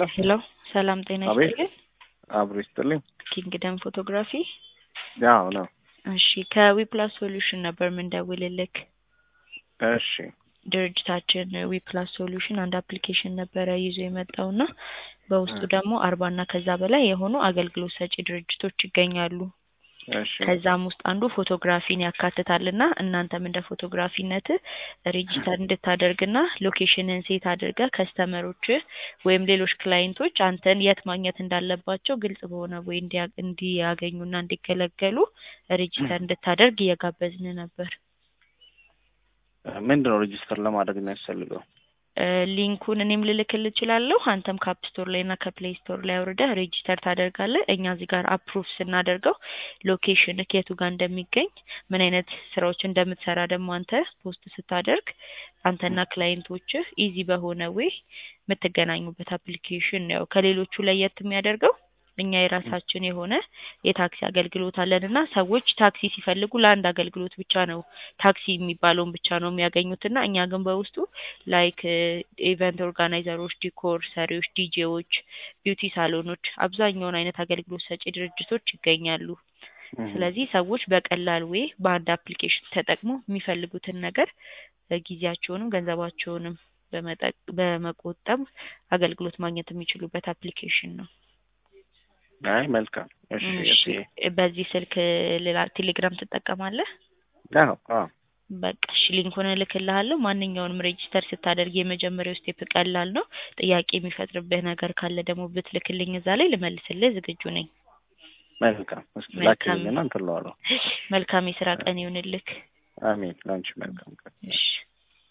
ሄሎ ሰላም ጤና አቤት። ይስጥልኝ። አብሮ ይስጥልኝ። ኪንግደም ፎቶግራፊ። ያው ነው። እሺ ከዊፕላስ ሶሉሽን ነበር ምንደውልልክ። እሺ ድርጅታችን ዊፕላስ ሶሉሽን አንድ አፕሊኬሽን ነበረ ይዞ የመጣውና በውስጡ ደግሞ አርባ እና ከዛ በላይ የሆኑ አገልግሎት ሰጪ ድርጅቶች ይገኛሉ። እሺ ከዛም ውስጥ አንዱ ፎቶግራፊን ያካትታልና እናንተም እንደ ፎቶግራፊነት ሬጂስተር እንድታደርግና ሎኬሽንን ሴት አድርገ ከስተመሮች ወይም ሌሎች ክላይንቶች አንተን የት ማግኘት እንዳለባቸው ግልጽ በሆነ ወይ እንዲያ- እንዲያገኙና እንዲገለገሉ ሬጂስተር እንድታደርግ እየጋበዝን ነበር። ምንድን ነው ሬጂስተር ለማድረግ የሚያስፈልገው? እ ሊንኩን እኔም ልልክል እችላለሁ። አንተም ከአፕ ስቶር ላይ እና ከፕሌይ ስቶር ላይ አውርደህ ሬጂስተር ታደርጋለህ። እኛ እዚህ ጋር አፕሩቭ ስናደርገው ሎኬሽን የቱ ጋር እንደሚገኝ ምን አይነት ስራዎች እንደምትሰራ ደግሞ አንተ ፖስት ስታደርግ አንተና ክላይንቶችህ ኢዚ በሆነ ዌይ የምትገናኙበት አፕሊኬሽን ነው። ያው ከሌሎቹ ለየት የሚያደርገው እኛ የራሳችን የሆነ የታክሲ አገልግሎት አለን እና ሰዎች ታክሲ ሲፈልጉ ለአንድ አገልግሎት ብቻ ነው ታክሲ የሚባለውን ብቻ ነው የሚያገኙት እና እኛ ግን በውስጡ ላይክ ኢቨንት ኦርጋናይዘሮች፣ ዲኮር ሰሪዎች፣ ዲጄዎች፣ ቢዩቲ ሳሎኖች አብዛኛውን አይነት አገልግሎት ሰጪ ድርጅቶች ይገኛሉ። ስለዚህ ሰዎች በቀላል ዌይ በአንድ አፕሊኬሽን ተጠቅሞ የሚፈልጉትን ነገር እ ጊዜያቸውንም ገንዘባቸውንም በመጠቅ በመቆጠብ አገልግሎት ማግኘት የሚችሉበት አፕሊኬሽን ነው። አይ መልካም። እሺ እሺ እሺ በዚህ ስልክ ሌላ ቴሌግራም ትጠቀማለህ? አዎ አዎ በቃ እሺ ሊንኩን እልክልሃለሁ። ማንኛውንም ሬጂስተር ስታደርግ የመጀመሪያው ስቴፕ ቀላል ነው። ጥያቄ የሚፈጥርብህ ነገር ካለ ደግሞ ብትልክልኝ እዛ ላይ ልመልስልህ ዝግጁ ነኝ። መልካም። እስኪ መልካም። ላኪልኝና እንትን እለዋለሁ። መልካም የስራ ቀን ይሁንልክ። አሜን። ለአንቺ መልካም ቀን። እሺ